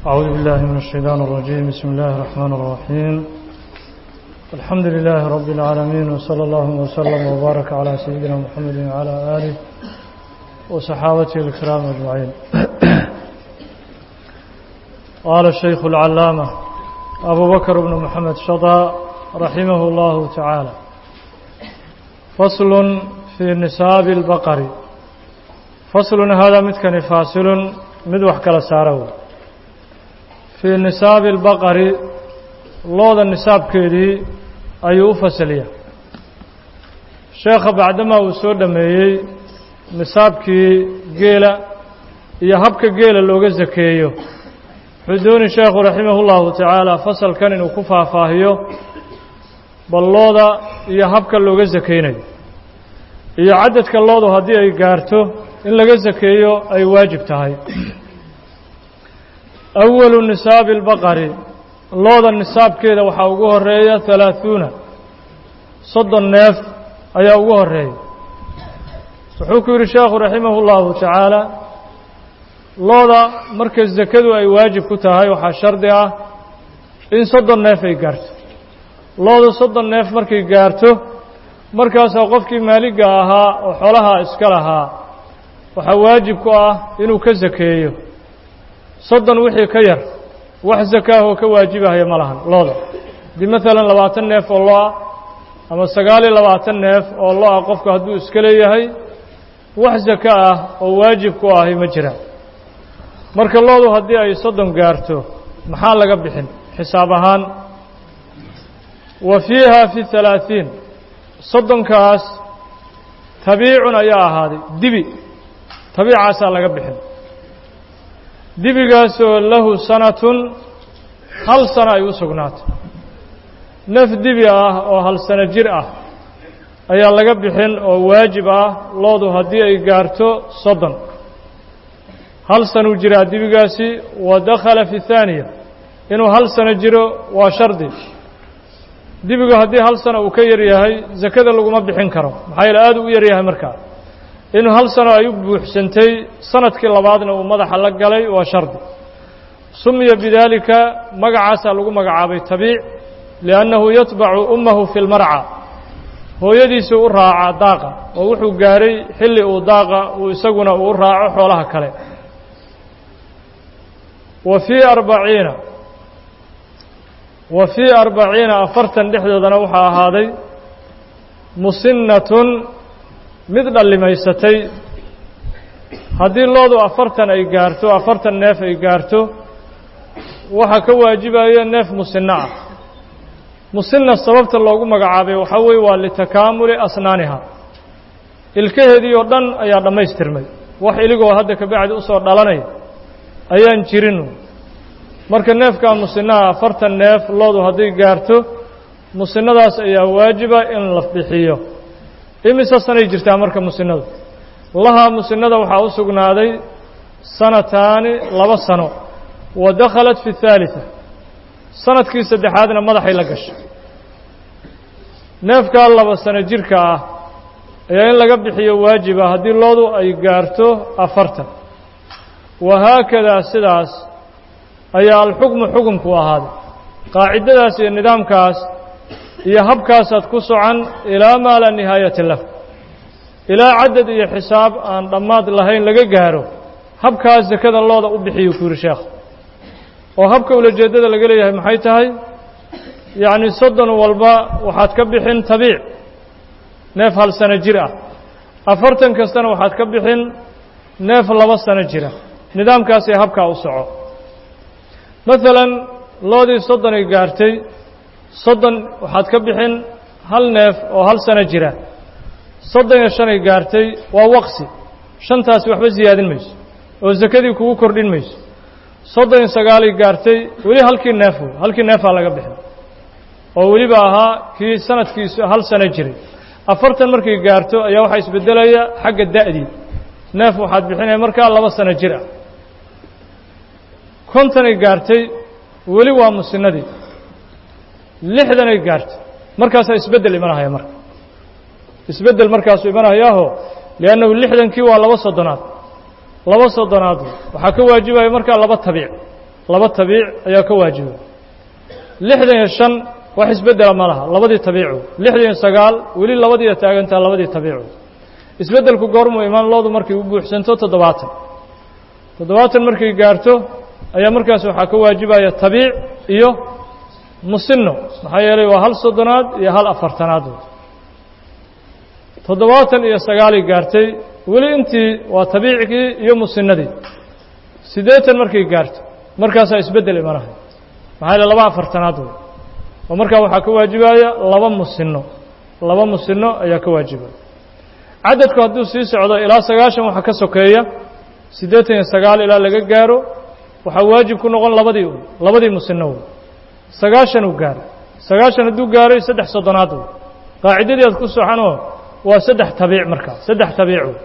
أعوذ بالله من الشيطان الرجيم بسم الله الرحمن الرحيم الحمد لله رب العالمين وصلى الله وسلم وبارك على سيدنا محمد وعلى آله وصحابته الكرام أجمعين قال الشيخ العلامة أبو بكر بن محمد شطى رحمه الله تعالى فصل في نساب البقر فصل هذا متكن فاصل مدوح كلا سارو في نساب البقر لوضا النساب كيدي أيو فصلية شيخ بعدما وسود ميي nisaabkii geela iyo habka geela looga zakeeyo wuxuu dooni sheekhu raximah ullahu tacaala fasalkan inuu ku faahfaahiyo ballooda iyo habka looga sakeynayo iyo cadadka loodu haddii ay gaarto in laga sakeeyo ay waajib tahay awalu nisaabi albaqari looda nisaabkeeda waxaa ugu horeeya halaaثuuna soddon neef ayaa ugu horeeya wuxuu ku yidhi sheekhu raximah اllahu tacaala looda marka sakadu ay waajib ku tahay waxaa shardi ah in soddon neef ay gaarto loodu soddon neef markay gaarto markaasaa qofkii maaliga ahaa oo xoolaha iska lahaa waxaa waajib ku ah inuu ka sakeeyo soddon wixii ka yar wax sakaahoo ka waajibahaya ma lahan looda haddii maalan labaatan neef oo lo-ah ama sagaal iyo labaatan neef oo lo-ah qofku hadduu iska leeyahay wax saka ah oo waajib ku ahi ma jiraan marka loodu haddii ay soddon gaarto maxaa laga bixin xisaab ahaan wa fiiha fi halaaثiin soddonkaas tabiicun ayaa ahaaday dibi tabiicaasaa laga bixin dibigaasoo lahu sanatun hal sano ay u sugnaatay naf dibi ah oo hal sano jir ah ayaa laga bixin oo waajib ah loodu haddii ay gaarto soddon hal sanuu jiraa dibigaasi wa dakhala fi thaaniya inuu hal sano jiro waa shardi dibigu haddii hal sano uu ka yar yahay sakada laguma bixin karo maxaa yeele aada u yar yahay markaa inuu hal sano ay u buuxsantay sanadkii labaadna uu madaxa la galay waa shardi sumiya bidaalika magacaasaa lagu magacaabay tabiic liannahu yatbacu ummahu fi lmarca hooyadiisuu u raaca daaqa oo wuxuu gaaray xilli uu daaqa uu isaguna uu raaco xoolaha kale wa fii arbaciina wa fii arbaciina afartan dhexdoodana waxaa ahaaday musinnatun mid dhallimaysatay haddii loodu afartan ay gaarto afartan neef ay gaarto waxaa ka waajibaya neef musinno ah musinna sababta loogu magacaabay waxaa weeye waa litakaamuli asnaaniha ilkaheedii oo dhan ayaa dhammaystirmay wax iligoo hadda kabacdi usoo dhalanaya ayaan jirin marka neefkaa musinaha afartan neef loodu hadday gaarto musinnadaas ayaa waajiba in la bixiyo imise sanay jirtaa marka musinnadu lahaa musinnada waxaa u sugnaaday sanataani laba sano wa dakhalat fi اhaaliثa sanadkii saddexaadna madaxay la gashay neefkaa laba sano jirka ah ayaa in laga bixiyo waajiba haddii loodu ay gaarto afartan wahaakadaa sidaas ayaa alxukmu xukumku ahaaday qaacidadaas iyo nidaamkaas iyo habkaasaad ku socan ilaa maa laa nihaayata lah ilaa cadad iyo xisaab aan dhammaad lahayn laga gaaro habkaas sakada looda u bixiyo ku yidhi sheekh oo habka ulajeeddada laga leeyahay maxay tahay yacni soddon walba waxaad ka bixin tabiic neef hal sano jir ah afartan kastana waxaad ka bixin neef laba sano jira nidaamkaasee habkaa u soco maalan loodii soddonay gaartay soddon waxaad ka bixin hal neef oo hal sano jira soddon iyo shanay gaartay waa waqsi shantaasi waxba siyaadin mayso oo sakadii kugu kordhin mayso soddon iyo sagaalay gaartay weli halkii neef wey halkii neefaa laga bixin oo weliba ahaa kii sanadkiisu hal sano jiray afartan markay gaarto ayaa waxaa isbeddelaya xagga da'dii neef waxaad bixinaya markaa laba sano jir ah kontonay gaartay weli waa musinnadii lixdanay gaartay markaasaa isbeddel imanahaya marka isbeddel markaasuu imanahayaaho liannahu lixdankii waa laba soddonaad laba soddonaad waxaa ka waajibaya markaa laba tabiic laba tabiic ayaa ka waajiba lixdan iyo shan wax isbeddela ma laha labadii tabiicu lixdan iyo sagaal weli labadiiya taagantaa labadii tabiicu isbeddelku goormuu imaan loodu markay u buuxsanto toddobaatan toddobaatan markay gaarto ayaa markaas waxaa ka waajibaya tabiic iyo musino maxaa yeelay waa hal soddonaad iyo hal afartanaad toddobaatan iyo sagaalay gaartay weli intii waa tabiicigii iyo musinadii siddeetan markay gaarto markaasaa isbeddel imanahay maxaa yeele laba afartanaad wey oo markaa waxaa ka waajibaya laba musino laba musino ayaa ka waajibaya cadadku hadduu sii socdo ilaa sagaashan waxaa ka sokeeya siddeetan iyo sagaal ilaa laga gaaro waxaa waajib ku noqon labadii un labadii musino wey sagaashan uu gaaray sagaashan hadduu gaaray saddex soddonaad wey qaacidadii aad ku soxanoo waa saddex tabiic markaa saddex tabiic wey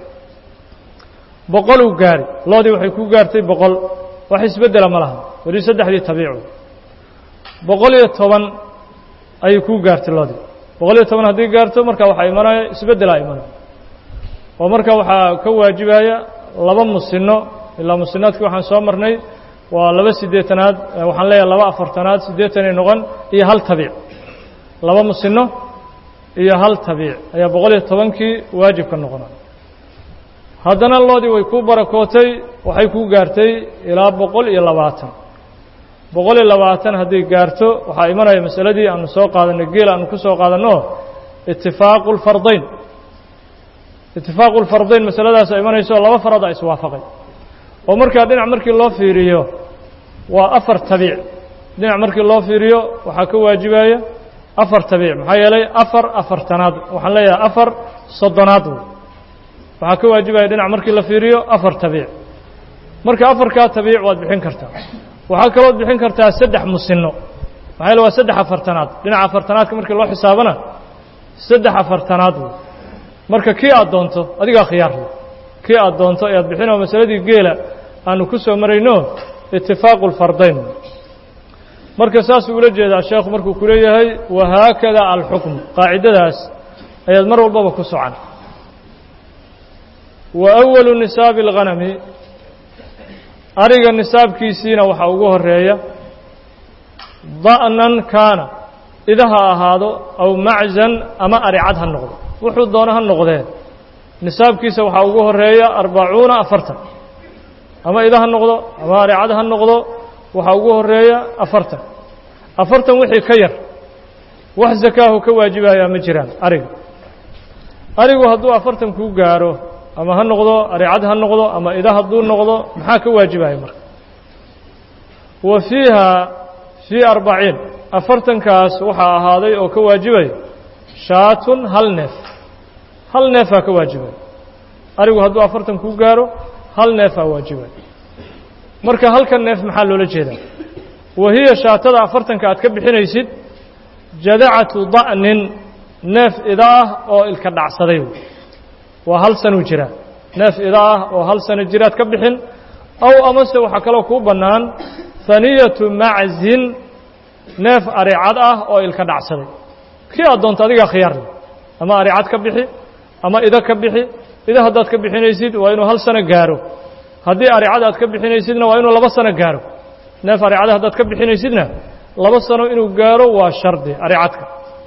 boqol uu gaari loodii waxay ku gaartay boqol wax isbeddela ma laha weli saddexdii tabiic wey boqol iyo toban ayay kuu gaartay loodii boqol iyo toban haddii gaarto marka waxaa imanaya isbeddelaa imanaya oo marka waxaa ka waajibaya laba musino ilaa musinaadkii waxaan soo marnay waa laba siddeetanaad waxaan leeyahay laba afartanaad siddeetanay noqon iyo hal tabiic laba musino iyo hal tabiic ayaa boqol iyo tobankii waajibka noqonaya haddana loodii way kuu barakootay waxay kuu gaartay ilaa boqol iyo labaatan boqol iyo labaatan hadday gaarto waxaa imanaya masaladii aanu soo qaadanay geel aanu ku soo qaadanno itifaaqu lfardayn itifaaqu lfardayn masaladaasa imanayso laba farada iswaafaqay oo markaa dhinac markii loo fiiriyo waa afar tabiic dhinac markii loo fiiriyo waxaa ka waajibaya afar tabiic maxaa yeelay afar afartanaad waxaan leeyahay afar soddonaad wey waxaa ka waajibaya dhinac markii la fiiriyo afar tabiic marka afarkaa tabiic waad bixin kartaa waxaa kalood bixin kartaa saddex musino maxaa yeele waa saddex afartanaad dhinaca afartanaadka markii loo xisaabana saddex afartanaad wey marka kii aad doonto adigaa khiyaar leh kii aad doonto ayaad bixinoo masaladii geela aanu ku soo marayno itifaaqu lfardayn marka saasuu ula jeedaa sheekhu markuu ku leeyahay wahaakada alxukm qaacidadaas ayaad mar walbaba ku socan wa awalu nisaabi اlghanami ariga nisaabkiisiina waxaa ugu horeeya da'nan kaana idaha ahaado aw maczan ama aricad ha noqdo wuxuu doono ha noqdee nisaabkiisa waxaa ugu horeeya arbacuuna afartan ama ida ha noqdo ama aricad ha noqdo waxaa ugu horeeya afartan afartan wixii ka yar wax zakaahu ka waajibayaa ma jiraan ariga arigu hadduu afartan kuu gaaro ama ha noqdo aricad ha noqdo ama ida hadduu noqdo maxaa ka waajibaya marka wa fiiha fii arbaciin afartankaas waxaa ahaaday oo ka waajibaya shaatun hal neef hal neefaa ka waajibaya arigu hadduu afartan kuu gaaro hal neefaa waajibaya marka halkan neef maxaa loola jeedaa wa hiya shaatada afartanka aad ka bixinaysid jadacatu da'nin neef ida ah oo ilka dhacsaday waa hal sanuu jiraa neef ida ah oo hal sano jiraad ka bixin aw amase waxaa kaloo kuu bannaan haniyatu maczin neef aricad ah oo ilka dhacsaday kii aad doonto adigaa khiyaar leh ama aricad ka bixi ama ida ka bixi ida haddaad ka bixinaysid waa inuu hal sano gaaro haddii aricad aad ka bixinaysidna waa inuu laba sano gaaro neef aricada haddaad ka bixinaysidna laba sano inuu gaaro waa shardi aricadka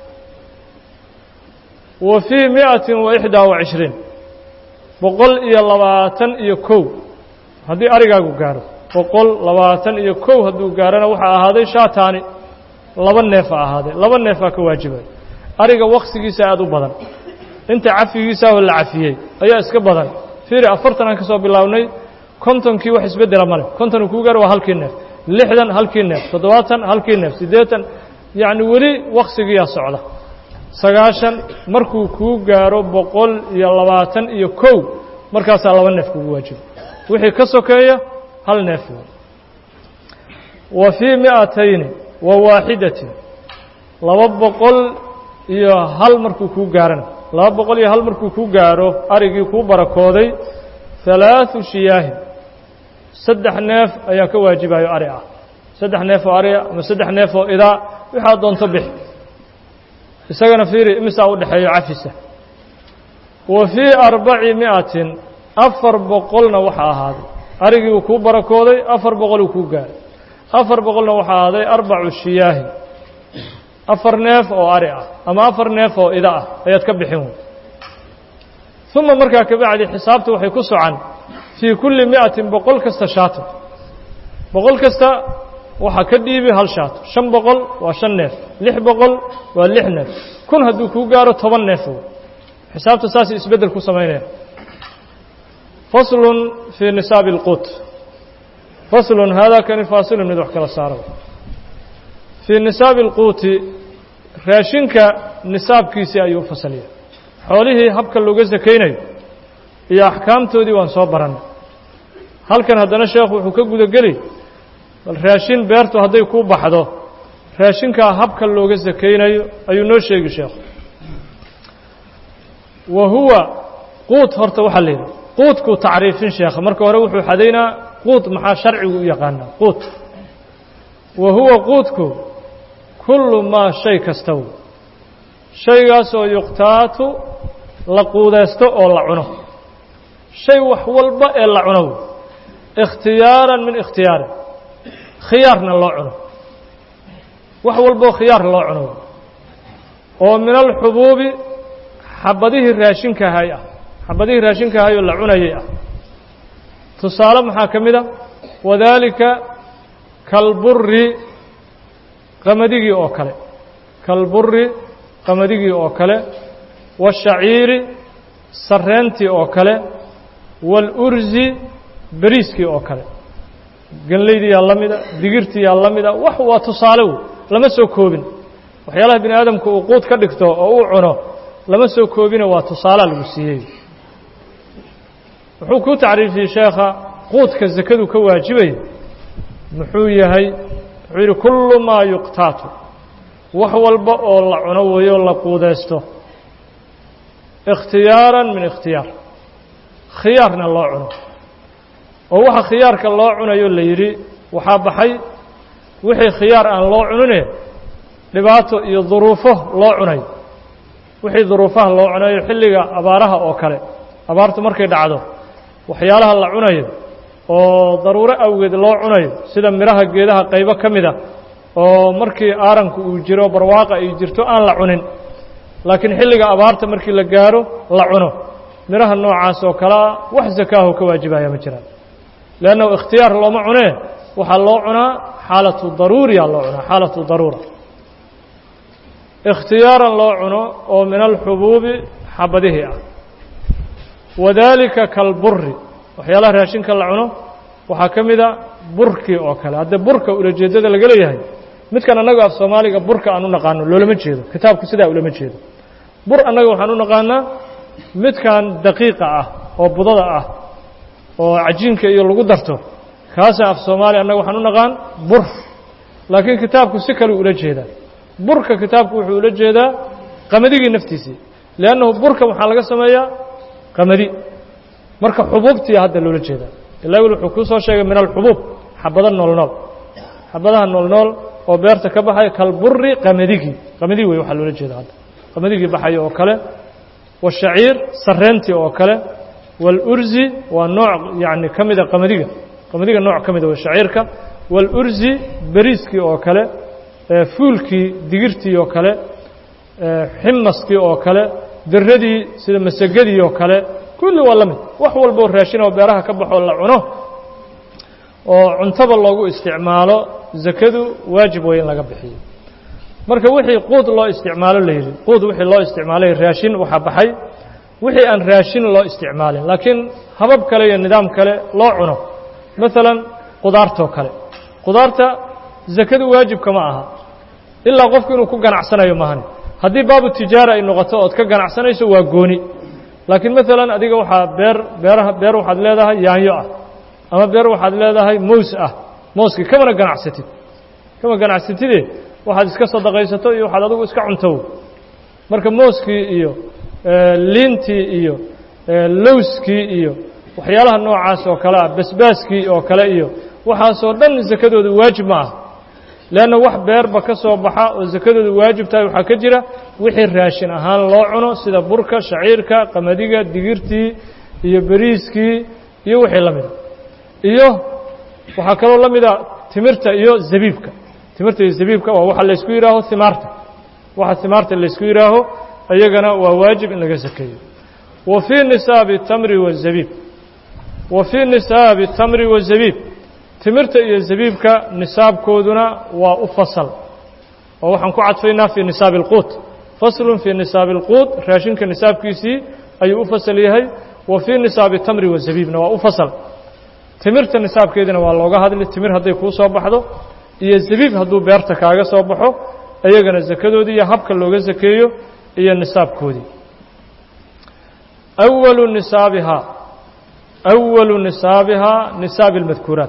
wa fii mi'atin wa ixdaa wa cishriin boqol iyo labaatan iyo kow haddii arigaagu gaaro boqol labaatan iyo kow hadduu gaarona waxaa ahaaday shaataani laba neefa ahaaday laba neefaa ka waajibay ariga waksigiisa aada u badan inta cafigiisaahoo la cafiyey ayaa iska badan fiiri afartan aan ka soo bilownay kontonkii wax isbeddela ma leh konton uu kuu gaaro waa halkii neef lixdan halkii neef toddobaatan halkii neef siddeetan yacni weli waksigiyaa socda sagaashan markuu kuu gaaro boqol iyo labaatan iyo kow markaasaa laba neef kugu waajiba wixii ka sokeeya hal neef wa fii mi'atayni wa waaxidatin laba boqol iyo hal markuu kuu gaarana laba boqol iyo hal markuu kuu gaaro arigii kuu barakooday halaaثu shiyaahin saddex neef ayaa ka waajibayo ari ah saddex neef oo ariga ama saddex neef oo idaa waxaad doonto bix isagana fiiri imisaa u dhexeeyo cafisa wa fii arbaci mi'atin afar boqolna waxaa ahaaday arigii uu kuu barakooday afar boqol uu kuu gaaray afar boqolna waxaa ahaaday arbacu shiyaahin afar neef oo ari ah ama afar neef oo ida ah ayaad ka bixin wey uma markaa kabacdi xisaabta waxay ku socan fii kulli mi'atin boqol kasta shaato boqol kasta waxaa ka dhiibi hal shaato shan boqol waa shan neef lix boqol waa lix neef kun hadduu kuu gaaro toban neef wey xisaabta saasay isbeddel ku samaynaya faslun fii nisaabi اlquut faslun haadaa kani faasilun mid wax kala saaro fii nisaabi اlquuti raashinka nisaabkiisii ayuu u fasaliya xoolihii habka looga sakaynayo iyo axkaamtoodii waan soo barannay halkan haddana sheekhu wuxuu ka gudageli bal raashin beertu hadday kuu baxdo raashinkaa habka looga sakaynayo ayuu noo sheegi sheekhu wa huwa quut horta waxaa la yidhi quudkuu tacriifin sheekha marka hore wuxuu xadaynaa quud maxaa sharcigu u yaqaanaa quud wa huwa quudku kullu maa shay kasta wey shaygaasoo yuqtaatu la quudeysto oo la cuno shay wax walba ee la cuno wey ikhtiyaaran min ikhtiyaarin khiyaarna loo cuno wax walboo khiyaar loo cuno wey oo min alxubuubi xabadihii raashinkahay ah xabadihii raashinkahay oo la cunayay ah tusaale maxaa ka mid a wadaalika kalburi qamadigii oo kale kalburi qamadigii oo kale waashaciiri sarreentii oo kale waalursi beriiskii oo kale ganlaydiyaa la mida digirtiyaa la mida wax waa tusaale wey lama soo koobin waxyaalaha bini aadamku uu quud ka dhigto oo uu cuno lama soo koobine waa tusaalaa lagu siiyey wuxuu ku tacriifiyey sheekha quudka sakadu ka waajibaya muxuu yahay wuxuu yidhi kullu maa yuqtaatu wax walba oo la cuno weeyo la quudeysto ikhtiyaaran min ikhtiyaar khiyaarna loo cuno oo waxa khiyaarka loo cunayo la yidhi waxaa baxay wixii khiyaar aan loo cunine dhibaato iyo duruufo loo cunayo wixii duruufaha loo cunayo xilliga abaaraha oo kale abaartu markay dhacdo waxyaalaha la cunayo oo daruuro awgeed loo cunayo sida midhaha geedaha qaybo ka mid a oo markii aaranku uu jiro barwaaqa ay jirto aan la cunin laakiin xilliga abaarta markii la gaaro la cuno midhaha noocaas oo kalea wax sakaaho ka waajibaya ma jiraan leannahu ikhtiyaar looma cunee waxaa loo cunaa xaalatu daruuriya loo cunaa xaalatu daruura ikhtiyaaran loo cuno oo min alxubuubi xabadihii ah wadaalika kalburi waxyaalaha raashinka la cuno waxaa ka mida burkii oo kale hadde burka ulajeeddada laga leeyahay midkan annaga af soomaaliga burka aan u naqaano loolama jeedo kitaabku sidaa ulama jeedo bur annaga waxaan u naqaanaa midkan daqiiqa ah oo budada ah oo cajiinka iyo lagu darto kaasa af soomaaliya annaga waxaan u naqaan bur laakiin kitaabku si kaleu ula jeedaa burka kitaabku wuxuu ula jeedaa qamadigii naftiisii liannahu burka waxaa laga sameeyaa qamadi marka xubuubtiya hadda loola jeedaa ilaa wil wuxuu kuu soo sheegay min alxubuub xabado noolnool xabadaha noolnool oo beerta ka baxaya kalburi qamadigi qamadigi wey waxaa loola jeeda hadda qamadigi baxaya oo kale washaciir sarreentii oo kale waalurzi waa nooc yacni ka mida qamadiga qamadiga nooc ka mida waa shaciirka waalurzi beriiskii oo kale fuulkii digirtii oo kale ximaskii oo kale diradii sida masagadii oo kale kulli waa la mid wax walboo raashin oo beeraha ka baxoo la cuno oo cuntaba loogu isticmaalo zakadu waajib way in laga bixiyo marka wixii quud loo isticmaalo la yidhi quud wixii loo isticmaalay raashin waxaa baxay wixii aan raashin loo isticmaalin laakiin habab kale iyo nidaam kale loo cuno maalan qudaartoo kale qudaarta zakadu waajibka ma aha ilaa qofku inuu ku ganacsanayo mahani haddii baabu tijaara ay noqoto ood ka ganacsanayso waa gooni laakiin maalan adiga waxaa beer beeraha beer waxaad leedahay yaanyo ah ama beer waxaad leedahay mows ah mooskii kamana ganacsatid kama ganacsatide waxaad iska sadaqaysato iyo waxaad adigu iska cuntow marka mooskii iyo liintii iyo lowskii iyo waxyaalaha noocaas oo kale ah basbaaskii oo kale iyo waxaasoo dhan sakadooda waajib ma ah leanna wax beerba ka soo baxa oo sakadooda waajib tahay waxaa ka jira wixii raashin ahaan loo cuno sida burka shaciirka qamadiga digirtii iyo beriiskii iyo wixii la mida iyo waxaa kaloo la mida timirta iyo zabiibka timirta iyo zabiibka waa waxa laysku yidhaaho himaarta waxa himaarta laysku yidhaaho iyagana waa waajib in laga sakeeyo wa fii nisaabi tamri wazabiib wa fii nisaabi tamri wazabiib timirta iyo zabiibka nisaabkooduna waa u fasal oo waxaan ku cadfaynaa fii nisaabi alquut faslun fii nisaabi alquut raashinka nisaabkiisii ayuu u fasal yahay wa fii nisaabi tamri wazabiibna waa u fasal timirta nisaabkeedina waa looga hadli timir hadday kuu soo baxdo iyo zabiib hadduu beerta kaaga soo baxo iyagana sakadoodii iyo habka looga sakeeyo iyo nisaabkoodii awalu nisaabihaa awalu nisaabihaa nisaabi اlmadkuuraat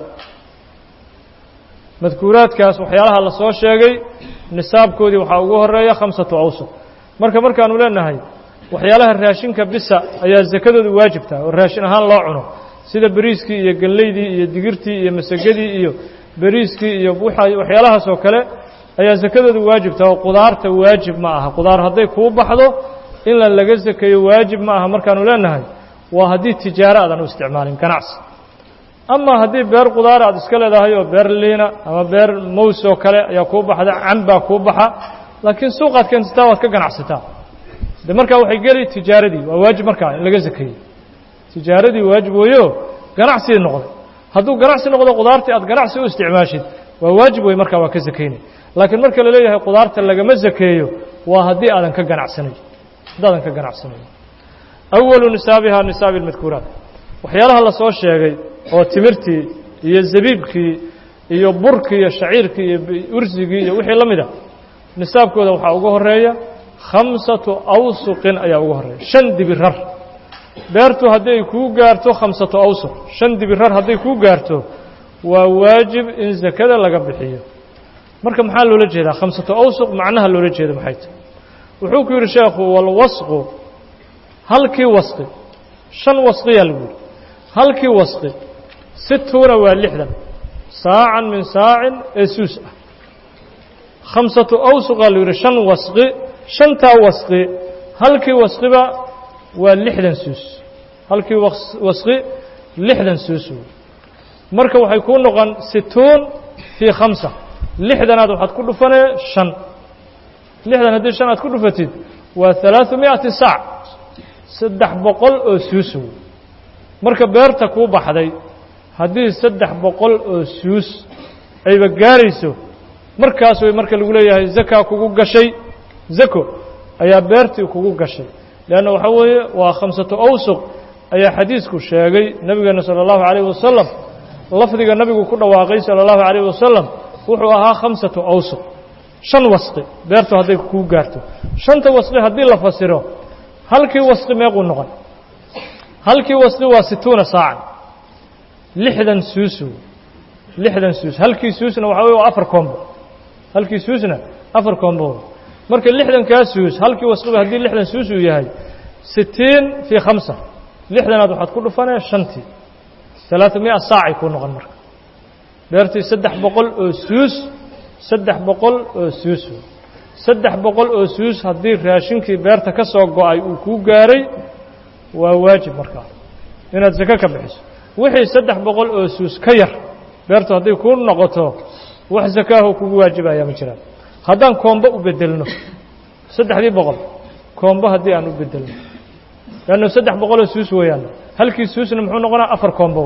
madkuuraadkaas waxyaalaha la soo sheegay nisaabkoodii waxaa ugu horeeya khamsatu awsuq marka markaanu leenahay waxyaalaha raashinka bisa ayaa sakadoodu waajibtaha oo raashin ahaan loo cuno sida beriiskii iyo ganleydii iyo digirtii iyo masagadii iyo beriiskii iyo waxyaalahaas oo kale ayaa sakadoodu waajibtaha oo qudaarta waajib ma aha qudaar hadday kuu baxdo in la laga sakeeyo waajib ma aha markaanu leenahay waa haddii tijaaro aadan u isticmaalin ganacsi ama haddii beer qudaara aad iska leedahay oo beer liina ama beer mows oo kale ayaa kuu baxda cambaa kuu baxa laakiin suuqaad keensataa waad ka ganacsataa de markaa waxay geli tijaaradii waa waajib markaa in laga sakeeyey tijaaradii waajib weeyo ganacsigii noqday hadduu ganacsi noqdo qudaartii aad ganacsi u isticmaashid waa waajib wey markaa waa ka sakeynay laakiin marka la leeyahay qudaarta lagama sakeeyo waa haddii aadan ka ganacsanayn haddaadan ka ganacsanayn awalu nisaabihaa nisaabi lmadkuuraat waxyaalaha la soo sheegay oo timirtii iyo zabiibkii iyo burkii iyo shaciirkii iyo ursigii iyo wixii la mida nisaabkooda waxaa ugu horeeya khamsatu awsuqin ayaa ugu horeeya shan dibirar beertu hadday kuu gaarto khamsatu awsuq shan dibirar hadday kuu gaarto waa waajib in sakada laga bixiyo marka maxaa loola jeedaa khamsatu awsuq macnaha loola jeeda maxay tahy wuxuu ku yidhi sheekhu walwasqu halkii wasqi shan wasqiyaa lagu yidhi halkii wasqi situuna waa lixdan saacan min saacin ee suus ah khamsatu awsuqaa la yidhi shan wasqi shantaa wasqi halkii wasqiba waa lixdan suus halkii wasqi lixdan suus wey marka waxay kuu noqon situun fii khamsa lixdanaad waxaad ku dhufanee shan lixdan haddii shan aad ku dhufatid waa halaaثu miئati saac saddex boqol oo suus wey marka beerta kuu baxday haddii saddex boqol oo suus ayba gaarayso markaas way marka lagu leeyahay zakaa kugu gashay zako ayaa beertii kugu gashay leanna waxaa weeye waa khamsatu awsuq ayaa xadiisku sheegay nebigeena salى اllahu عalayh wasalam lafdiga nabigu ku dhawaaqay salى اllahu عalayh wasalam wuxuu ahaa khamsatu awsuq shan wasqi beertu hadday kuu gaarto shanta wasqi haddii la fasiro halkii wasqi meequu noqon halkii wasqi waa situuna saacan lixdan suusu lixdan suus halkii suusna waxa wey waa afar koombo halkii suusna afar koombo marka lixdankaa suus halkii wasqiba haddii lixdan suus uu yahay sitiin fii khamsa lixdanaad waxaad ku dhufanee shantii talaata miya saacay kuu noqon marka beertii saddex boqol oo suus saddex boqol oo suus saddex boqol oo suus haddii raashinkii beerta ka soo go-ay uu kuu gaaray waa waajib markaa inaad sako ka bixiso wixii saddex boqol oo suus ka yar beertu hadday kuu noqoto wax sakaaho kugu waajibaya ma jiraan haddaan koombo u bedelno saddexdii boqol koombo haddii aan u bedelno leanno saddex boqoloo suus weeyaan halkii suusna muxuu noqonaa afar koombo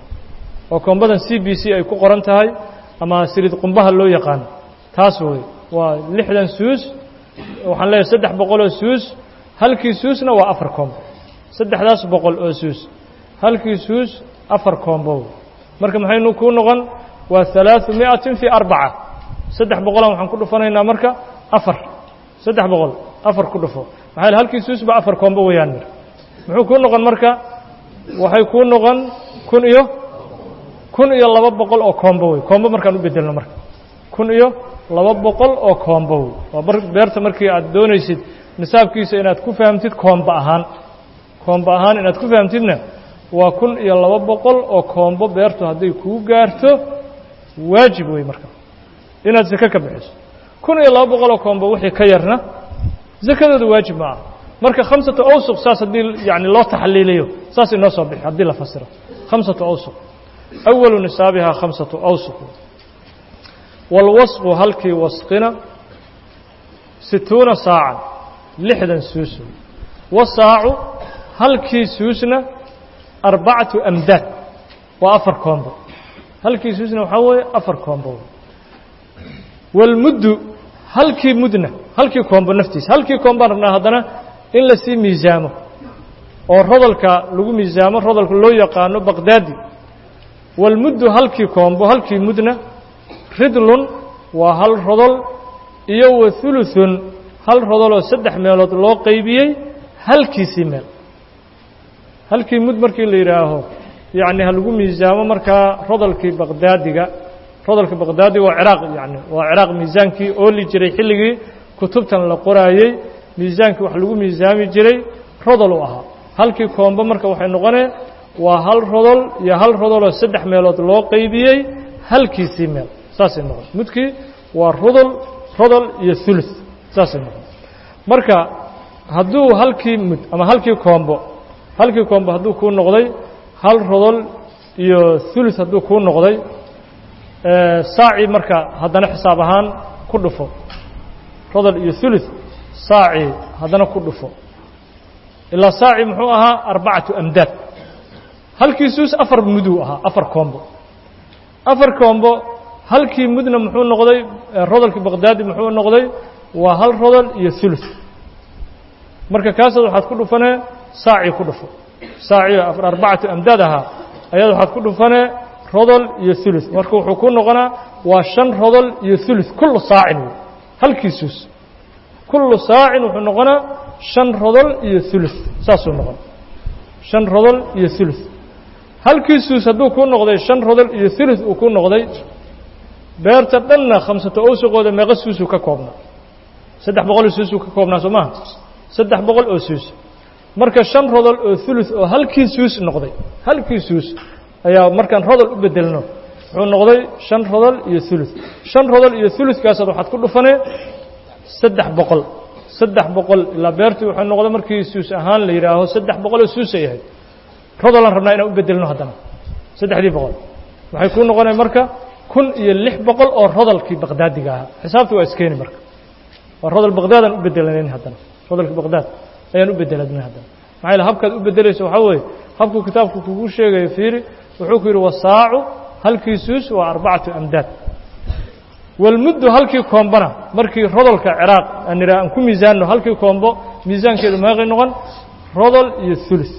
oo koombadan c b c ay ku qoran tahay ama siliid qumbaha loo yaqaano taas wey waa lixdan suus waxaan leeyahay saddex boqoloo suus halkii suusna waa afar koombo saddexdaas boqol oo suus halkii suus afar koombo marka maxaynu kuu noqon waa halaaثu miئatin fii arbaca saddex boqolan waxaan ku dhufanaynaa marka afar saddex boqol afar ku dhufo maxaa halkii suusba afar koombo weeyaan mir muxuu kuu noqon marka waxay kuu noqon kun iyo kun iyo laba boqol oo koombo wey koombo markaan u bedelno marka kun iyo laba boqol oo koombo wey waa beerta markii aad doonaysid nisaabkiisa inaad ku fahamtid koombo ahaan koombo ahaan inaad ku fahamtidna waa kun iyo laba boqol oo koombo beertu hadday kuu gaarto waajib wey marka inaad sako ka bixiso kun iyo laba boqol oo koombo wixii ka yarna sakadooda waajib ma aha marka khamsatu awsuq saas haddii yani loo taxliiliyo saas inoo soo bixi haddii la fasiro khamsatu awsuq awalu nisaabihaa khamsatu awsuq waalwasqu halkii wasqina situuna saacan lixdan suusu wasaacu halkii suusna arbacatu amdaad waa afar koombo halkii suusna waxaa weeye afar koombo waalmuddu halkii mudna halkii koombo naftiisa halkii koombaan rabnaa haddana in lasii miisaamo oo rodolka lagu miisaamo rodolka loo yaqaano baqdaadi waalmuddu halkii koombo halkii mudna ridlun waa hal rodol iyo wa hulutun hal rodoloo saddex meelood loo qaybiyey halkiisii meel halkii mud markii la yidhaaho yacni ha lagu miisaamo markaa rodolkii baqdaadiga rodolka baqdaadiga waa ciraaq yacni waa ciraaq miisaankii ooli jiray xilligii kutubtan la qoraayey miisaankii wax lagu miisaami jiray rodol u ahaa halkii koombo marka waxay noqonee waa hal rodol iyo hal rodoloo saddex meelood loo qaybiyey halkiisii meel saasay noqon mudkii waa rodol rodol iyo hulus saasay noqon marka hadduu halkii mud ama halkii koombo halkii koombo hadduu kuu noqday hal rodol iyo hulus hadduu kuu noqday saacii marka haddana xisaab ahaan ku dhufo rodol iyo hulus saacii haddana ku dhufo ilaa saaci muxuu ahaa arbacatu amdaad halkii suus afar muduu ahaa afar koombo afar koombo halkii mudna muxuu noqday rodolkii baqdaadi muxuu noqday waa hal rodol iyo hulus marka kaasaad waxaad ku dhufanee saacii ku dhufo saacii arbacatu amdaad ahaa ayaad waxaad ku dhufanee rodol iyo hulus marka wuxuu ku noqonaa waa shan rodol iyo hulus kullu saacin wey halkii suus kullu saacin wuxuu noqonaa shan rodol iyo hulus saasuu noqon shan rodol iyo hulus halkii suus hadduu kuu noqday shan rodol iyo hulus uu ku noqday beerta dhanna khamsato owsuqooda meeqa suusuu ka koobnaa saddex boqoloo suusuu ka koobnaa soo maaha saddex boqol oo suus marka shan rodol oo hulus oo halkii suus noqday halkii suus ayaa markaan rodol u bedelno wuxuu noqday shan rodol iyo hulus shan rodol iyo huluskaasaad waxaad ku dhufanee saddex boqol saddex boqol ilaa beertii wuxuu noqday markii suus ahaan la yidhaaho saddex boqol oo suusay ahayd rodolaan rabnaa inaan u bedelno haddana saddexdii boqol waxay kuu noqonaya marka kun iyo lix boqol oo rodolkii baqdaadiga ahaa xisaabta waa iskeeni marka waa rodol baqdaadaan u bedelanayn haddana rodolkii baqdaad ayaan u bedeladnay haddana maxaa yaele habkaad u bedelaysa waxaa weeye habkuu kitaabku kugu sheegayo fiiri wuxuu ku yidhi wasaacu halkii suus waa arbacatu amdaad walmuddu halkii koombona markii rodolka ciraaq aan idhaha aan ku miisaanno halkii koombo miisaankeedu meeqay noqon rodol iyo hulus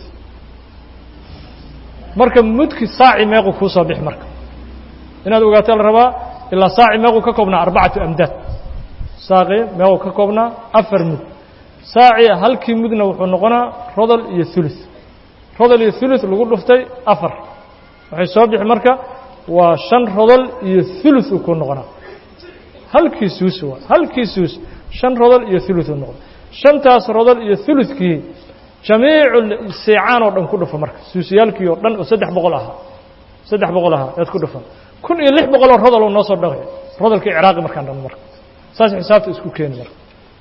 marka mudki saaci meequ kuu soo bix marka inaad ogaato la rabaa ilaa saaci meequu ka koobnaa arbacatu amdaad saaqi meequu ka koobnaa afar mud saaci halkii mudna wuxuu noqonaa rodol iyo hulus rodol iyo hulus lagu dhuftay afar waxay soo bixi marka waa shan rodol iyo hulus uu ku noqonaa halkii suus waa halkii suus shan rodol iyo hulus uu noqda shantaas rodol iyo huluskii jamiicu seecaan oo dhan ku dhufa marka suusiyaalkii oo dhan oo saddex boqol ahaa saddex boqol ahaa ead ku dhufan kun iyo lix boqol oo rodol uu noo soo dhaqay rodolkii ciraaqi markaan dhan marka saas xisaabta isku keeni marka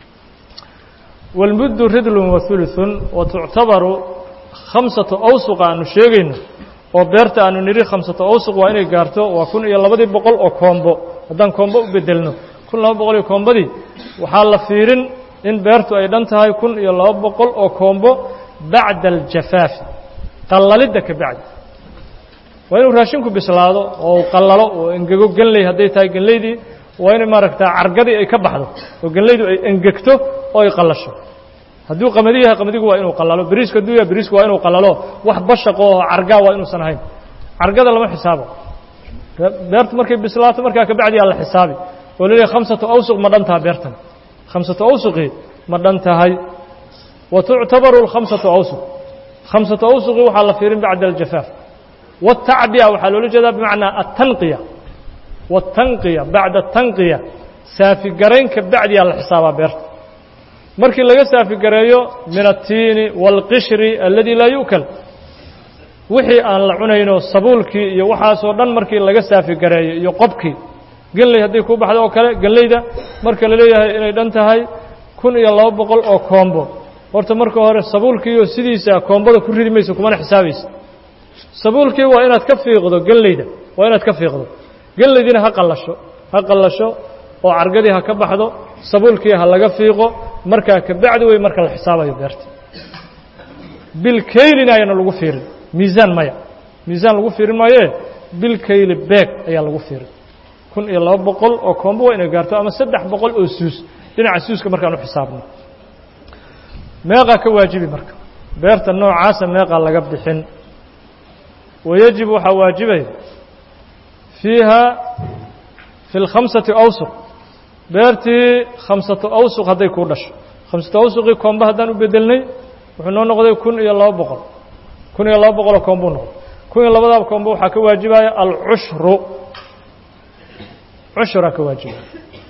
walmuddu ridlun wa hulutun wa tuctabaru khamsatu awsuqa aanu sheegayno oo beerta aanu nidhi khamsatu awsuq waa inay gaarto waa kun iyo labadii boqol oo koombo haddaan koombo u bedelno kun laba boqol iyo koombadii waxaa la fiirin in beertu ay dhan tahay kun iyo laba boqol oo koombo bacda aljafaafi qallalidda ka bacdi waa inuu raashinku bislaado oo qallalo oo engego genley hadday tahay genleydii waa inay maaragtaa cargadii ay ka baxdo oo genleydu ay engegto oo ay qallasho hadduu qamadi yahay qamadigu waa inuu qallalo beriisku hadduu yahay beriisku waa inuu qallalo wax bashaqo oo cargaa waa inuusan ahayn cargada lama xisaabo beertu markay bislaato markaa ka bacdi aa la xisaabi oo laleeyahay khamsatu awsuq ma dhan taha beertan khamsatu awsuqii ma dhan tahay wa tuctabaru alkhamsatu awsuq khamsatu awsuqii waxaa la fiirin bacda aljafaaf waatacbiya waxaa loola jeedaa bimacnaa altanqiya waatanqiya bacda atanqiya saafigaraynka bacdiyaa la xisaabaa beerta markii laga saafigareeyo min attiini waalqishri aladi laa yu'kal wixii aan la cunayno sabuulkii iyo waxaasoo dhan markii laga saafigareeyo iyo qobkii genley hadday kuu baxdo oo kale genleyda marka la leeyahay inay dhan tahay kun iyo laba boqol oo koombo horta marka hore sabuulkiioo sidiisa koombada ku ridi mayso kumana xisaabaysa sabuulkii waa inaad ka fiiqdo genleyda waa inaad ka fiiqdo genleydiina ha qallasho ha qallasho oo cargadii ha ka baxdo sabuulkii ha laga fiiqo markaa kabacdi wey marka la xisaabayo beerta bilkaylin ayana lagu fiirin miisaan maya miisaan lagu fiirin maayoe bilkayli beeg ayaa lagu fiirin kun iyo laba boqol oo koombo waa inay gaarto ama saddex boqol oo suus dhinaca suuska markaan u xisaabno meeqaa ka waajibi marka beerta noocaasa meeqaa laga bixin wayajib waxaa waajibaya fiiha fi اlkhamsati awsuq beertii khamsatu awsuq hadday kuu dhasho khamsatu awsuqii koombo haddaan u bedelnay wuxuu noo noqday kun iyo laba boqol kun iyo laba boqoloo koombuu noqday kun iyo labadaaba koombo waxaa ka waajibaya alcushru cushuraa ka waajibaya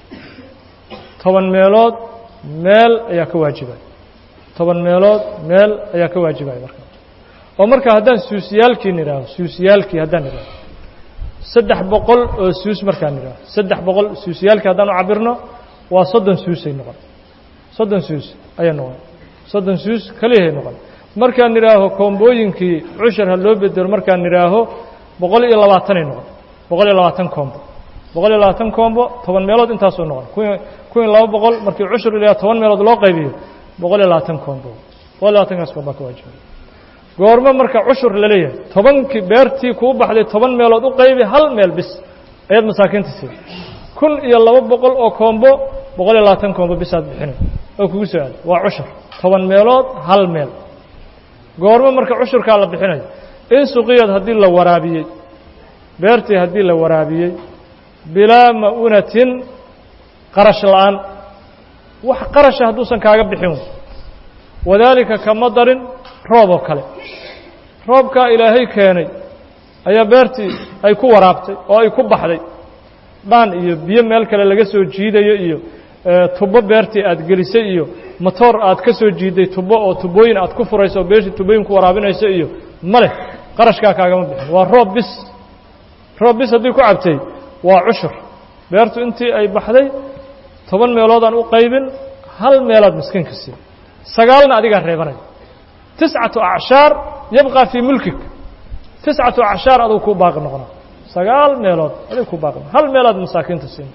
toban meelood meel ayaa ka waajibaya toban meelood meel ayaa ka waajibaya marka oo marka haddaan suusiyaalkii nidhaaho suusiyaalkii haddaan nidhaaho saddex boqol oo suus markaan nidhaaho saddex boqol suusiyaalkii haddaan u cabirno waa soddon suusay noqon soddon suus ayay noqon soddon suus keliyahay noqon markaan nidhaaho koombooyinkii cushar ha loo bedelo markaan nidhaaho boqol iyo labaatanay noqon boqol iyo labaatan koombo boqol iyo labaatan koombo toban meelood intaasoo noqon kun iyo laba boqol markii cushur ilaa toban meelood loo qaybiyo boqol iyo labaatan koombo boqol iyo labaatankaas koomba ka waajibay goormo marka cushur la leeyahay tobankii beertii kuu baxday toban meelood u qaybi hal meel bis ayaad masaakiinta siida kun iyo laba boqol oo koombo boqol iyo labaatan koombo bisaad bixinay oo kugu soo aaday waa cushur toban meelood hal meel goormo marka cushurkaa la bixinayo in suqiyad haddii la waraabiyey beertii haddii la waraabiyey bilaa ma'unatin qarash la'aan wax qarasha hadduusan kaaga bixin wadaalika kama darin roob oo kale roobkaa ilaahay keenay ayaa beertii ay ku waraabtay oo ay ku baxday dhaan iyo biyo meel kale laga soo jiidayo iyo tubo beertii aad gelisay iyo motoor aad ka soo jiiday tubo oo tubooyin aad ku furayso oo beertii tubooyin ku waraabinayso iyo ma leh qarashkaa kaagama bixin waa roob bis roob bis haddii ku cabtay waa cushur beertu intii ay baxday toban meeloodaan u qaybin hal meelaad miskiinka siin sagaalna adigaa reebanaya tiscatu acshaar yabqaa fii mulkik tiscatu acshaar aduu kuu baaqi noqona sagaal meelood adig kuu baaqi hal meelaad masaakiinta siin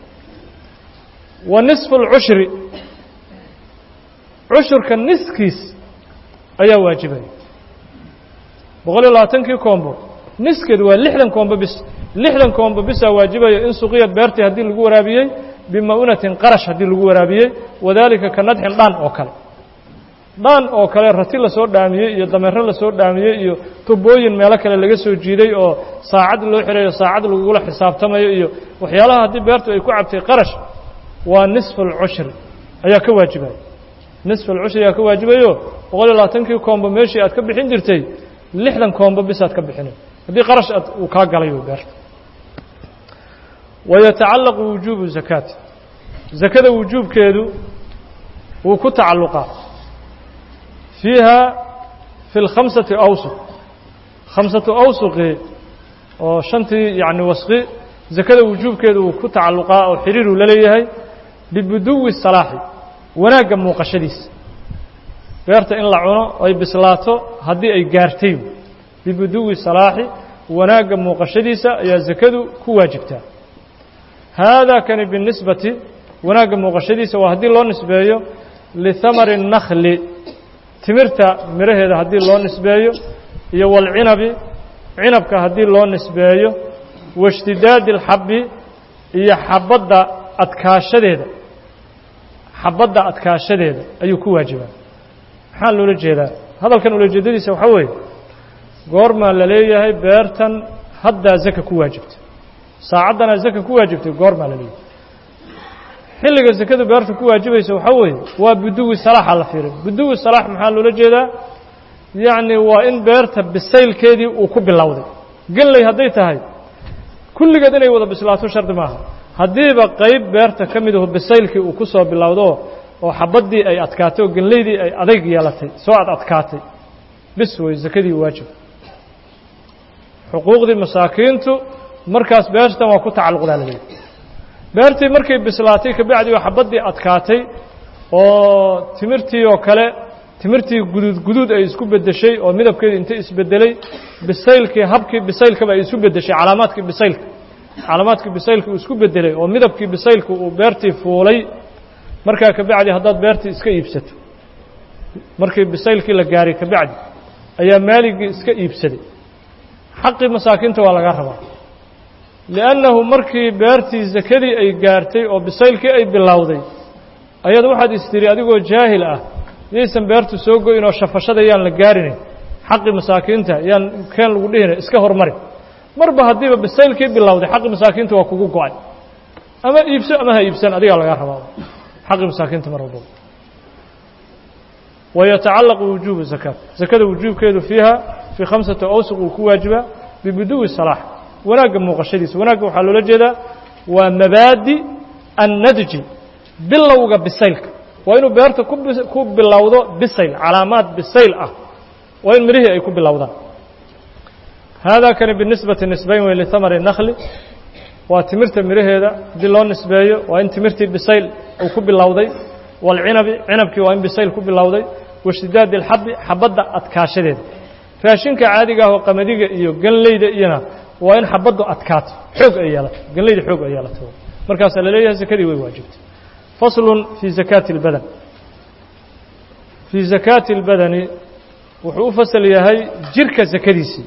wa nisfu اlcushri cushurka niskiis ayaa waajibaya boqol iyo labaatankii koombo niskeed waa lixdan koombo bis lixdan koombo bisaa waajibaya in suqiyad beertii haddii lagu waraabiyey bima'unatin qarash haddii lagu waraabiyey wadaalika ka nadxin dhaan oo kale dhaan oo kale rati lasoo dhaamiyey iyo dameero lasoo dhaamiyey iyo tubooyin meelo kale laga soo jiiday oo saacad loo xirayo saacad lagugula xisaabtamayo iyo waxyaalaha haddii beertu ay ku cabtay qarash waa nisfu alcushri ayaa ka waajibaya nisfu alcushri ayaa ka waajibayo boqol iyo labaatankii koombo meeshii aad ka bixin jirtay lixdan koombo bisaad ka bixinay haddii qarash aad uu kaa galay beerta wayatacallaqu wujuubu zakaati zakada wujuubkeedu wuu ku tacalluqaa fiiha fi اlkhamsati awsuq khamsatu awsuqi oo shantii yacni wasqi zakada wujuubkeedu wuu ku tacalluqaa oo xiriiruu la leeyahay bibuduwi salaaxi wanaagga muuqashadiisa beerta in la cuno ay bislaato haddii ay gaartay bibuduwi salaaxi wanaagga muuqashadiisa ayaa zakadu ku waajibtaa haadaa kani binisbati wanaagga muuqashadiisa waa haddii loo nisbeeyo lihamari الnakhli timirta miraheeda haddii loo nisbeeyo iyo walcinabi cinabka haddii loo nisbeeyo waishtidaadi اlxabi iyo xabadda adkaashadeeda xabadda adkaashadeeda ayuu ku waajibaa maxaa loola jeedaa hadalkan ulajeedadiisa waxaa weeye goormaa la leeyahay beertan haddaa zaka ku waajibtay saacaddanaa zaka ku waajibtay goormaa la leeyahay xilliga zakadu beerta ku waajibaysa waxaa weeye waa buduwi salaaxa la fiiray buduwi salaax maxaa loola jeedaa yacni waa in beerta bisaylkeedii uu ku bilowday genley hadday tahay kulligeed inay wada bislaato shardi maaha haddiiba qayb beerta ka mid aho bisaylkii uu ku soo bilowdo oo xabaddii ay adkaatay oo genleydii ay adayg yeelatay soo ad adkaatay bis wey zakadii waajib xuquuqdii masaakiintu markaas beertan waa ku tacalluqdaa la leeyahy beertii markay bislaatay kabacdi oo xabaddii adkaatay oo timirtii oo kale timirtii guduud guduud ay isku beddeshay oo midabkeedii inta isbeddelay bisaylkii habkii bisaylkaba ay isu beddeshay calaamaadkii bisaylka calaamaadkii bisaylka uu isku bedelay oo midabkii bisaylka uu beertii fuulay markaa kabacdi haddaad beertii iska iibsato markii bisaylkii la gaaray kabacdi ayaa maaligii iska iibsaday xaqii masaakiinta waa laga rabaa liannahu markii beertii sakadii ay gaartay oo bisaylkii ay bilowday ayaad waxaad istiri adigoo jaahil ah yaysan beertu soo goyn oo shafashada yaan la gaarinayn xaqii masaakiinta yaan keen lagu dhihina iska hormari marba haddiiba bisaylkii bilowday xaqii masaakiinta waa kugu go-ay ama iibso ama ha iibsan adigaa lagaa rabaa xaqii masaakiinta mar walbaba wayatacallaqu wujuubu zakaat zakada wujuubkeedu fiiha fii khamsati awsuq uu ku waajibaa bibuduwi salaax wanaagga muuqashadiisa wanaagga waxaa loola jeedaa waa mabaadi annadji bilowga bisaylka waa inuu beerta ku bilowdo bisayl calaamaad bisayl ah waa in mirihii ay ku bilowdaan haadaa kani binisbati nisbayn wey lihamari nakli waa timirta miraheeda haddii loo nisbeeyo waa in timirtii bisayl uu ku bilowday waalcinabi cinabkii waa in bisayl ku bilowday washtidaadi alxabi xabadda adkaashadeeda raashinka caadiga ah oo qamadiga iyo ganleyda iyona waa in xabaddu adkaato xoog ay yeelato ganleyda xoog ay yeelato markaasaa la leeyahay sakadii way waajibtay faslun fii zakaati اlbadan fii zakaati اlbadani wuxuu u fasal yahay jirka sakadiisii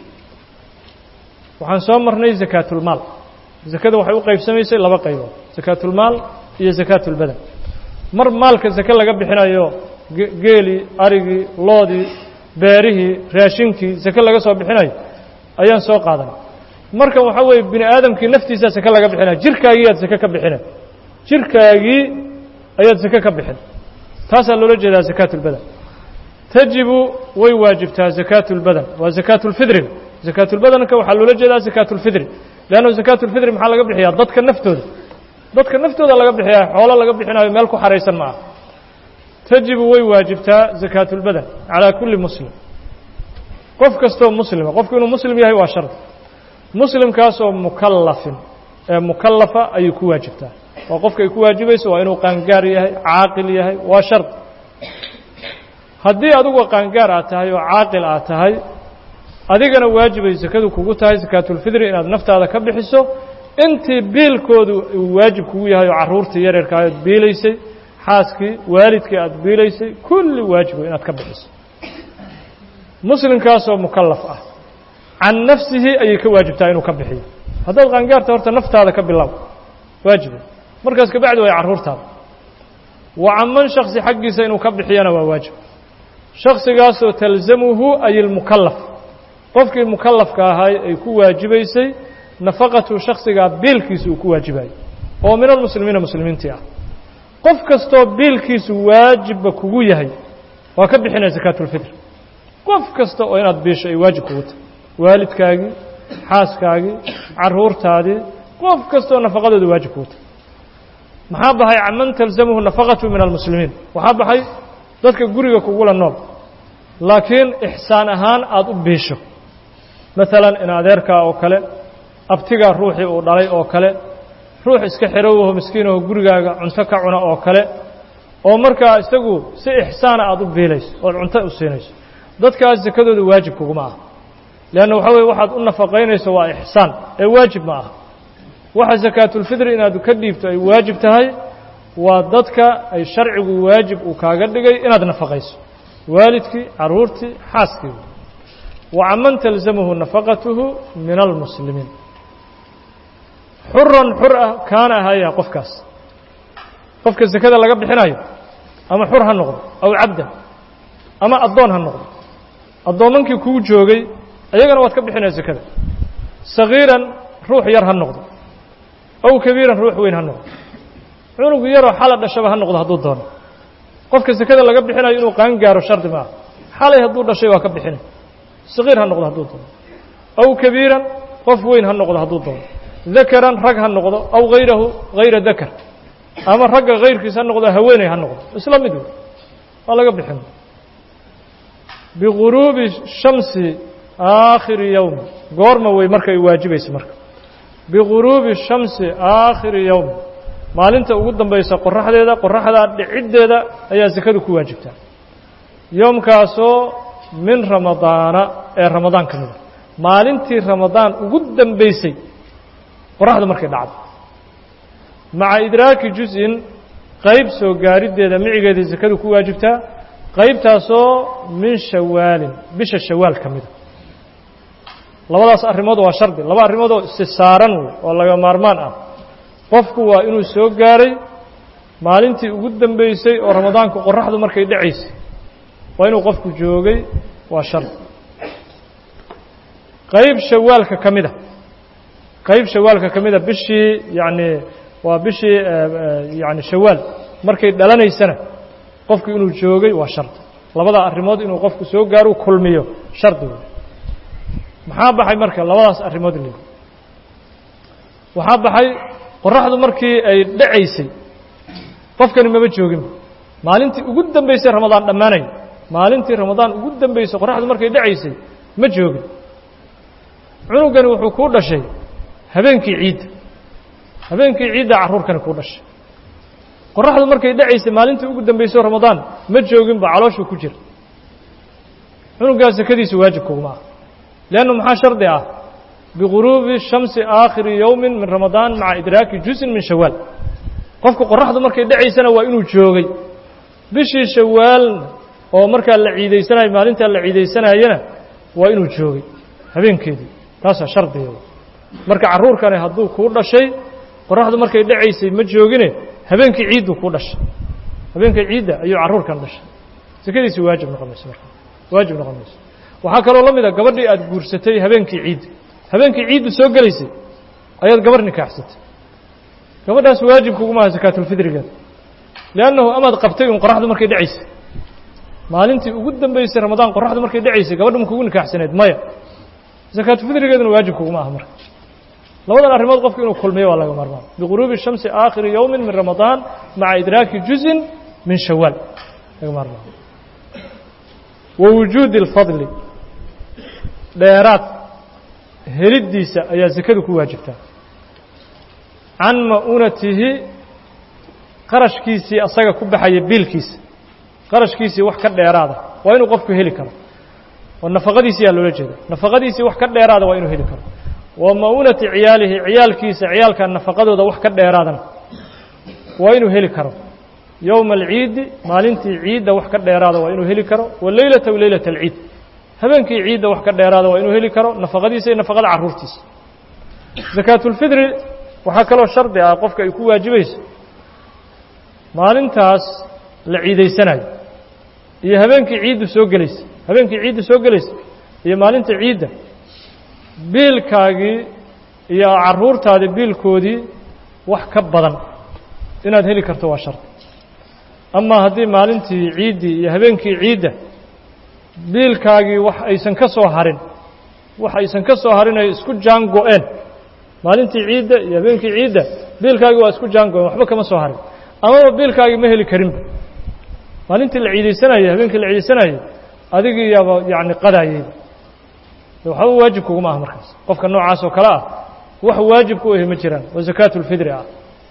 waxaan soo marnay zakaatulmaal zakada waxay u qaybsamaysay laba qaybood zakaatulmaal iyo zakaatulbadan mar maalka zake laga bixinayo geelii arigii loodii beerihii raashinkii zake laga soo bixinayo ayaan soo qaadanay markan waxaa weeye bini aadamkii naftiisaa zake laga bixinaya jirkaagii aad zake ka bixinay jirkaagii ayaad zake ka bixin taasaa loola jeedaa zakaatulbadan tajibu way waajibtaa zakaatu اlbadan waa zakaatu اlfidriga zakaatulbadanka waxaa loola jeedaa zakaatu اlfidri leannu zakaatu اlfidri maxaa laga bixiyaa dadka naftooda dadka naftooda laga bixiyaa xoolo laga bixinayo meel ku xaraysan ma ah tajibu way waajibtaa zakaatu اlbadan calaa kulli muslim qof kastoo muslima qofku inuu muslim yahay waa shard muslimkaasoo mukallafin ee mukallafa ayay ku waajibtaa waa qofka ay ku waajibayso waa inuu qaangaar yahay caaqil yahay waa shard haddii adigu qaangaar aad tahay oo caaqil aad tahay adigana waajibay sakadu kugu tahay sakaatulfidri inaad naftaada ka bixiso intii biilkoodu uu waajib kugu yahay oo carruurtii yareerka aad biilaysay xaaskii waalidkii aad biilaysay kulli waajibo inaad ka bixiso muslimkaasoo mukallaf ah can nafsihi ayay ka waajibtaa inuu ka bixiyo haddaad qaangaarta horta naftaada ka bilow waajiba markaas kabacdi way carruurtaada wa canman shaksi xaggiisa inuu ka bixiyana waa waajib shaksigaasoo talzamuhu ay ilmukallaf qofkii mukallafka ahaay ay ku waajibaysay nafaqatu shaksigaa biilkiisa uu ku waajibayo oo min almuslimiina muslimiintii ah qof kastoo biilkiisu waajibba kugu yahay waa ka bixinaya sakaatulfitr qof kasta oo inaad biisho ay waajib kugu tahay waalidkaagii xaaskaagii carruurtaadii qof kastaoo nafaqadooda waajib kugu tahay maxaa baxay caman talzamuhu nafaqatu min almuslimiin waxaa baxay dadka guriga kugula nool laakiin ixsaan ahaan aada u biisho maalan in adeerkaa oo kale abtigaa ruuxii uu dhalay oo kale ruux iska xerowaho miskiinaho gurigaaga cunto ka cuna oo kale oo markaa isagu si ixsaana aada u biilayso ood cunto u siinayso dadkaas sakadooda waajib kuguma aha leanna waxaa weye waxaad u nafaqaynayso waa ixsaan ee waajib ma aha waxa sakaatulfidri inaad ka dhiibto ay waajib tahay waa dadka ay sharcigu waajib uu kaaga dhigay inaad nafaqayso waalidkii carruurtii xaaskii wa caman talzamuhu nafaqatuhu min almuslimiin xuran xur ah kaana ahaya qofkaas qofka sakada laga bixinayo ama xur ha noqdo aw cabda ama addoon ha noqdo addoomankii kuu joogay ayagana waad ka bixinaya sakada sagiiran ruux yar ha noqdo aw kabiiran ruux weyn ha noqdo cunug yaroo xala dhashaba ha noqdo hadduu doono qofka sakada laga bixinayo inuu qaan gaaro shardi ma ah xalay hadduu dhashay waa ka bixinay sagiir ha noqdo hadduu doono aw kabiiran qof weyn ha noqdo hadduu doono dakaran rag ha noqdo aw hayrahu hayra dakar ama ragga hayrkiis ha noqdo haweeney ha noqdo isla mid wey waa laga bixin biguruubi shamsi aakhiri yowmi goorma wey marka ay waajibaysa marka biguruubi shamsi aakhiri yowmi maalinta ugu dambaysa qoraxdeeda qoraxdaa dhiciddeeda ayaa sakadu ku waajibtaa yoomkaasoo min ramadaana ee ramadaan ka mida maalintii ramadaan ugu dambaysay qoraxdu markay dhacdo maca idraaki juz-in qayb soo gaariddeeda micigeeda sakadu ku waajibtaa qaybtaasoo min shawaalin bisha shawaal ka mida labadaas arrimood waa shardi laba arrimood oo istisaaran wey oo laga maarmaan ah qofku waa inuu soo gaaray maalintii ugu dambeysay oo ramadaanku qoraxdu markay dhacaysay waa inuu qofku joogay waa shardi qayb shawaalka ka mida qayb shawaalka ka mida bishii yacni waa bishii yani shawaal markay dhalanaysana qofku inuu joogay waa shardi labada arrimood inuu qofku soo gaaro kulmiyo shardi wey maxaa baxay marka labadaas arrimood lid waxaa baxay qoraxdu markii ay dhacaysay qofkani maba joogin maalintii ugu dambeysay ramadaan dhammaanay maalintii ramadaan ugu dambeysay qoraxdu markay dhacaysay ma joogin cunugani wuxuu kuu dhashay habeenkii ciidda habeenkii ciidda carruurkani kuu dhashay qoraxdu markay dhacaysay maalintii ugu dambeysay ramadaan ma jooginba calooshuu ku jira cunugaas sakadiisa waajib kuguma ah leannu maxaa shardi ah biguruubi shamsi aakhiri yowmin min ramadaan maca idraaki juzin min shawaal qofku qoraxdu markay dhacaysana waa inuu joogay bishii shawaalna oo markaa la ciidaysanayo maalintaa la ciidaysanayana waa inuu joogay habeenkeedii taasaa shardiga marka carruurkani hadduu kuu dhashay qoraxdu markay dhacaysay ma joogine habeenkii ciiddu kuu dhashay habeenka ciidda ayuu carruurkan dhashay sakadiisi waajib noqon mayso marka waajib noqon mayso waxaa kaloo la mid a gabadhii aada guursatay habeenkii ciidda habeenkii ciiddu soo gelaysay ayaad gabarh nikaaxsatay gabadhaas waajib kugumaha sakaatulfidrigeeda liannahu amaad qabtay un qoraxdu markay dhacaysay maalintii ugu dambeysay ramadaan qoraxdu markay dhacaysay gabadha ma kugu nikaaxsaneed maya sakaatulfidrigeeduna waajib kuguma aha marka labadan arrimood qofku inuu kulmiyo waa laga maarmaan biguruubi shamsi aakhiri yowmin min ramadaan maca idraaki juzin min shawaal laga maarmaan wa wujuudi اlfadli dheeraad heliddiisa ayaa sakadu ku waajibtaa can ma'unatihi qarashkiisii asaga ku baxaya biilkiisa qarashkiisii wax ka dheeraada waa inuu qofku heli karo oo nafaqadiisiyaa loola jeeda nafaqadiisii wax ka dheeraada waa inuu heli karo wa ma'unati ciyaalihi ciyaalkiisa ciyaalka nafaqadooda wax ka dheeraadana waa inuu heli karo yowma alciidi maalintii ciidda wax ka dheeraada waa inuu heli karo wa leylata w leylata alciid habeenkii ciidda wax ka dheeraada waa inuu heli karo nafaqadiisa iyo nafaqada carruurtiisa sakaatulfidri waxaa kaloo shardi ah qofka ay ku waajibayso maalintaas la ciidaysanayo iyo habeenkii ciiddu soo gelaysa habeenkii ciiddu soo gelaysa iyo maalinta ciidda biilkaagii iyo carruurtaadii biilkoodii wax ka badan inaad heli karto waa shardi amaa haddii maalintii ciiddii iyo habeenkii ciidda biilkaagii wax aysan ka soo harin wax aysan ka soo harin ay isku jaan go-een maalintii ciidda iyo habeenkii ciidda biilkaagii waa isku jaan go-een waxba kama soo harin amaba biilkaagii ma heli karinba maalintii la ciidaysanayay habeenkii la ciidaysanayay adigii yaaba yacni qadaayeyba waxba waajib kuguma ah markaas qofka noocaas oo kale ah wax waajib ku ahi ma jiraan oo sakaatulfidri ah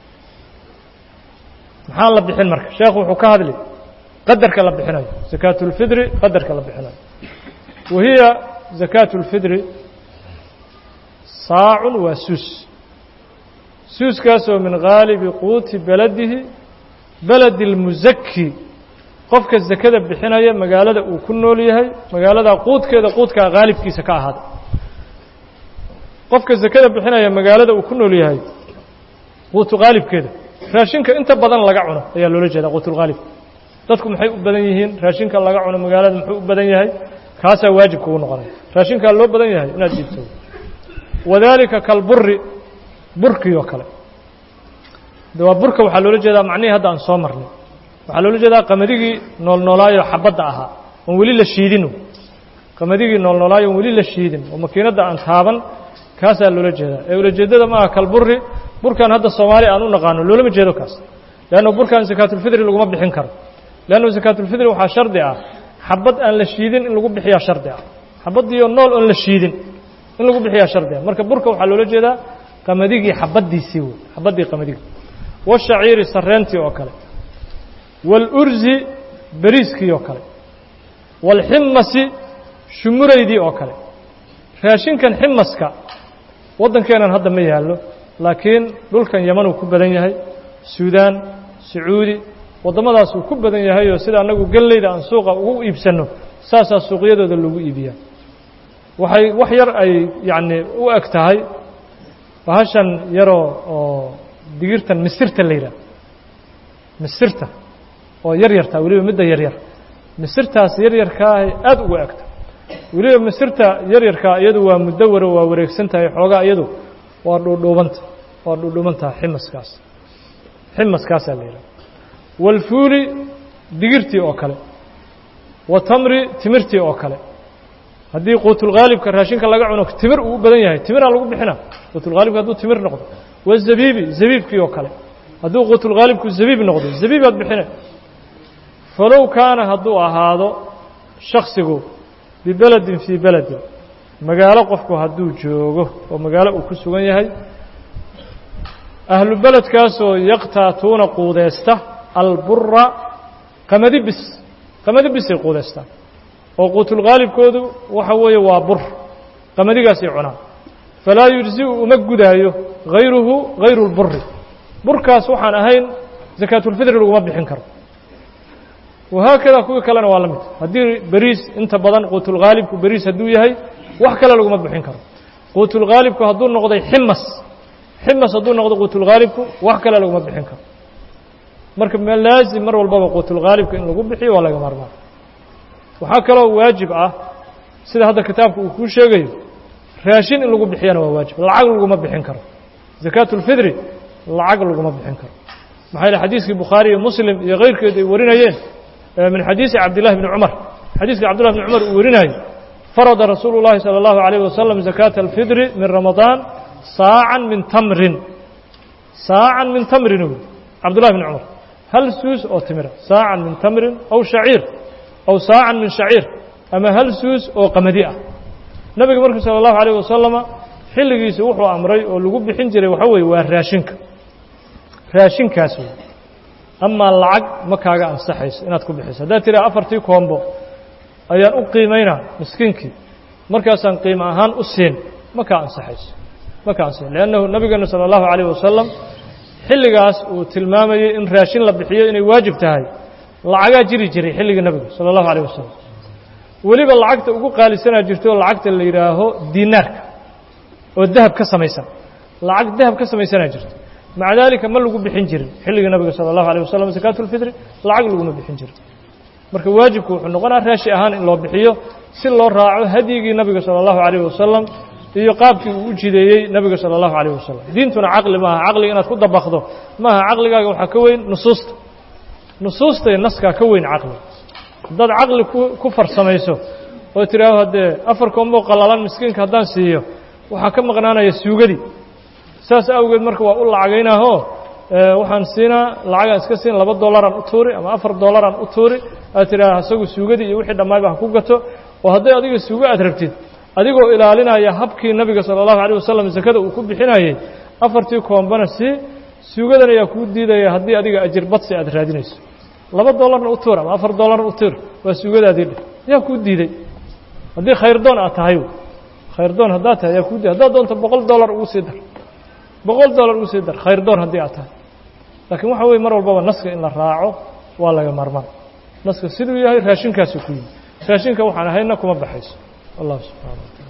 maxaa la bixin marka sheekhu wuxuu ka hadli qadarka la bixinayo sakaatulfidri qadarka la bixinayo wa hiya sakaatulfidri saacun waa suus suuskaasoo min haalibi quuti beladihi beledi اlmusaki qofka sakada bixinaya magaalada uu ku nool yahay magaalada quudkeeda quudkaa haalibkiisa ka ahaaday qofka sakada bixinaya magaalada uu ku nool yahay quutu haalibkeeda raashinka inta badan laga cuno ayaa loola jeedaa quutulhaalib dadku maxay u badan yihiin raashinka laga cuno magaalada muxuu u badan yahay kaasaa waajib kugu noqonaya raashinkaa loo badan yahay inaad diibto wadaalika kalburi burkii oo kale de waa burka waxaa loola jeedaa macnihii hadda aan soo marnay waxaa loola jeedaa qamaddigii noolnoolaayo xabadda ahaa oon weli la shiidin qamaddigii noolnoolaayo oon weli la shiidin oo makiinadda aan taaban kaasaa loola jeedaa ee ulajeeddada maaha kalburi burkan hadda soomaaliya aan u naqaano loolama jeedo kaas leanna burkan sakaatulfidri laguma bixin karo leanna sakaatulfidri waxaa shardi ah xabad aan la shiidin in lagu bixiyaa shardi ah xabaddiioo nool oon la shiidin in lagu bixiyaa shardi ah marka burka waxaa loola jeedaa qamaddigii xabaddiisii wey xabaddii qamadigi washaciiri sarreentii oo kale waalurzi beriiskii oo kale waalximasi shumuraydii oo kale raashinkan ximaska waddankeenan hadda ma yaallo laakiin dhulkan yaman uu ku badan yahay suudaan sacuudi waddamadaas uu ku badan yahay oo sida annagu gelleyda aan suuqa ugu iibsanno saasaa suuqyadooda lagu iibiyaa waxay wax yar ay yacni u eg tahay bahashan yaroo oo digirtan misirta la yidhaah misirta oo yar yartaa weliba midda yar yar misirtaas yar yarkaahay aada ugu egta weliba misirta yar yarkaa iyadu waa mudawaro waa wareegsan tahay xoogaa iyadu waa dhuudhuubanta waa dhuudhuubantaha ximaskaas ximaskaasaa la yidhaha walfuuli digirtii oo kale wa tamri timirtii oo kale haddii quutulghaalibka raashinka laga cuno timir uu u badan yahay timiraa lagu bixina quutulghaalibka hadduu timir noqdo wazabiibi zabiibkii oo kale hadduu quutulghaalibku zabiib noqdo zabiibaad bixina falow kaana hadduu ahaado shaksigu bibeledin fii beledin magaalo qofku hadduu joogo oo magaalo uu ku sugan yahay ahlu beledkaasoo yaqtaatuuna quudeysta albura qamadi bis qamadi bisay quudeystaan oo quutulghaalibkoodu waxa weeye waa bur qamadigaasay cunaan falaa yujzi'u uma gudaayo hayruhu hayru lburi burkaas waxaan ahayn sakaatulfidri laguma bixin karo wahaakada kuwii kalena waa la mid haddii beriis inta badan quutulghaalibku beriis hadduu yahay wax kale laguma bixin karo quutulghaalibku hadduu noqday ximas ximas hadduu noqdo quutulghaalibku wax kale laguma bixin karo marka laazim mar walbaba quutulghaalibka in lagu bixiyo waa laga maarmaan waxaa kaloo waajib ah sida hadda kitaabka uu kuu sheegayo raashin in lagu bixiyana waa waajib lacag laguma bixin karo zakaatulfidri lacag laguma bixin karo maxaa yele xadiiskii bukhaari iyo muslim iyo keyrkeed ay warinayeen min xadiisi cabdillahi bni cumar xadiiska cabdullah bni cumar uu warinayo farada rasuulu llahi salى اllahu عalayh wasalam zakaata alfidri min ramadaan saacan min tamrin saacan min tamrin uu cabdullahi bni cumar hal suus oo timira saacan min tamrin aw shaciir aw saacan min shaciir ama hal suus oo qamadi ah nebiga markuu salى اllahu عalayh wasalama xilligiisi wuxuu amray oo lagu bixin jiray waxa weeye waa raashinka raashinkaas wey amaa lacag ma kaaga ansaxayso inaad ku bixiso haddaad tiraa afartii koombo ayaan u qiimaynaa miskiinkii markaasaan qiimo ahaan u siin ma kaa ansaxayso ma kaa ansaxayso leannahu nabigeenu salى اllahu عalayh wasalam xilligaas uu tilmaamayey in raashin la bixiyo inay waajib tahay lacagaa jiri jiray xilligii nabiga salى اllahu عalيه wasalam weliba lacagta ugu qaalisanaa jirto lacagta la yidhaaho dinaarka oo dahab ka samaysan lacag dahab ka samaysanaa jirto maca daalika ma lagu bixin jirin xilligii nabiga salى اllahu عalيه wasalam zakaatulfitri lacag laguma bixin jirin marka waajibku wuxuu noqonaa raashi ahaan in loo bixiyo si loo raaco hadyigii nabiga salى اllahu عalيه wasalam iyo qaabkii uu u jideeyey nabiga salى اllahu عalيه wasalam diintuna caqli maaha caqliga inaad ku dabakdo maaha caqligaaga waxaa ka weyn nusuusta nusuusta iyo naskaa ka weyn caqli haddaad caqli ku farsamayso oo tidhaaho haddee afar koombo qallalan miskiinka haddaan siiyo waxaa ka maqnaanaya suugadii saas awgeed marka waa u lacagaynaahoo waxaan siinaa lacagaan iska siin laba dollaraan u tuuri ama afar dollaraan u tuuri aad tidhaaha isagu suugadii iyo wixii dhammaayba ha ku gato oo hadday adiga suugo aad rabtid adigoo ilaalinaya habkii nabiga salى اllahu عalيه wasalam sakada uu ku bixinayey afartii koombana sii suugadan ayaa kuu diidaya haddii adiga ajir badsi aad raadinayso laba dollarna u tuur ama afar dollarna u tuur waa suugadaadii dheh yaa kuu diiday haddii khayrdoon aad tahay khayrdoon haddaad tahay yaa kuu diiday haddaad doonto boqol dollar ugu sii dar boqol dollar ugu sii dar khayrdoon haddii aad tahay laakiin waxa weye mar walbaba naska in la raaco waa laga marmaan naska siduu yahay raashinkaasuu ku yimi raashinka waxaan ahayna kuma baxayso allah subxana wa taala